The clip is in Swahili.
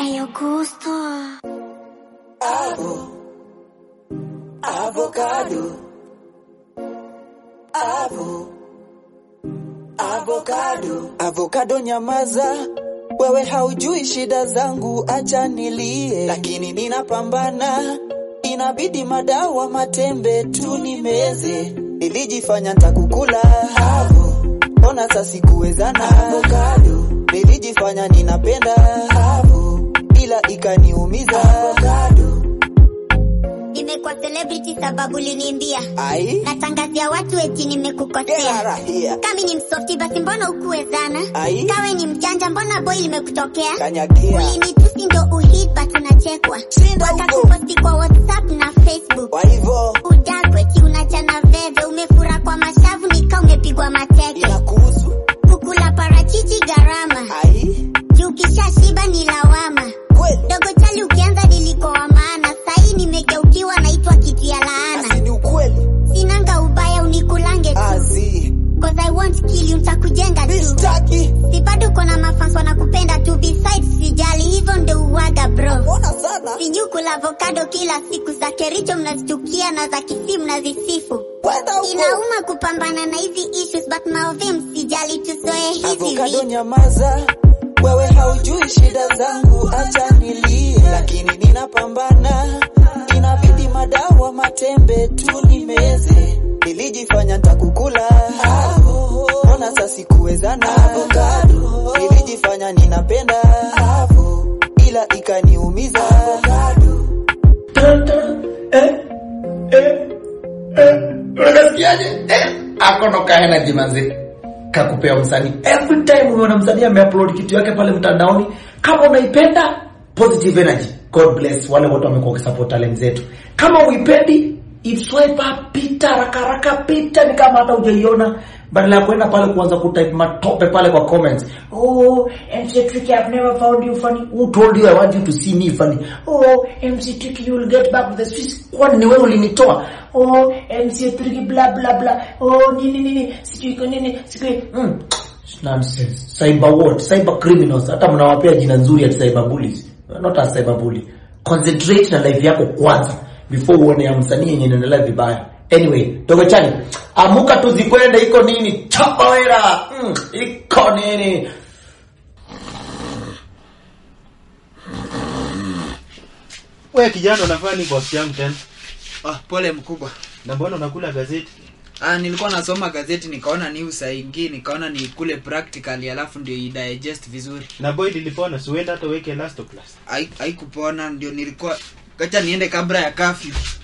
Ayo gusto. Avo. Avocado. Avo. Avocado. Avocado nyamaza. Wewe haujui shida zangu, acha nilie, lakini ninapambana. Inabidi madawa matembe tu nimeze, nilijifanya ntakukula avo, mbona sasa sikuwezana avocado, nilijifanya ninapenda avo, ila ikaniumiza avocado. Nimekuwa celebrity sababu liniimbia. Ai, Natangazia watu eti get nimekukosea. out of here. Kami ni msofti basi mbona ukuwezana? Ai. Kawe ni mjanja mbona boy limekutokea? Kanyagia. Ulinitusi ndo uhit but unachekwa. Shinda huko. Wakakuposti kwa WhatsApp na Facebook. Kwa hivyo Udakweti unachana veve, umefura kwa mashavu nika umepigwa mateke. inakuhusu. Kukula parachichi gharama, Ai, juu ukishashiba ni lawama. kweli Dogo chali ukianza niliko wa maana, sahii nimegeukiwa naitwa kitu ya laana. asi ni ukweli. Sinanga ubaya unikulange tu, Azi, cause I won't kill you, ntakujenga tu. mistaki. Si bado kona mafans wanakupenda tu, besides sijali, hivyo ndo uwaga bro. Mbona sana? Sijui kula avocado kila siku, za Kericho mnazichukia na za Kisii mnazisifu. Kwenda huko. Inauma kupambana na hizi issues but maovi msijali tuzoe hivi Avocado vitu. nyamaza, wewe haujui shida zangu, acha nilie, lakini ninapambana. Inabidi madawa matembe tu nimeze, nilijifanya ntakukula avo, mbona sasa sikuwezana avocado, nilijifanya ninapenda avo, ila ikaniumiza avocado. unasikiaje eh, akono kaenaji manzi kakupea msanii every time umeona msanii ameupload kitu yake pale mtandaoni kama unaipenda positive energy god bless wale wote wamekuwa wakisupport talent zetu kama uipendi iswipe up pita haraka haraka pita ni kama hata hujaiona badala ya kwenda pale kuanza kutype matope pale kwa comments oh MC Tricky I've never found you funny who told you I want you to see me funny oh MC Tricky you will get back with the Swiss kwani ni wewe ulinitoa oh MC Tricky bla bla bla oh nini nini sijui iko nini sijui mm. nonsense cyber what cyber criminals hata mnawapea jina nzuri ati cyber bullies not a cyber bully concentrate na life yako kwanza before uone ya msanii yenye inaendelea vibaya anyway dogo chani amuka tuzikwende iko nini chapa wera mm, iko nini We kijana unafanya nini boss yangu tena? Ah, pole mkubwa. Na mbona unakula gazeti? Ah, nilikuwa nasoma gazeti nikaona news saingi nikaona nikule practically alafu ndio idigest vizuri. Na boy lilipona, si uenda hata weke last class. Hai- Haikupona ndio nilikuwa kacha niende kabla ya curfew.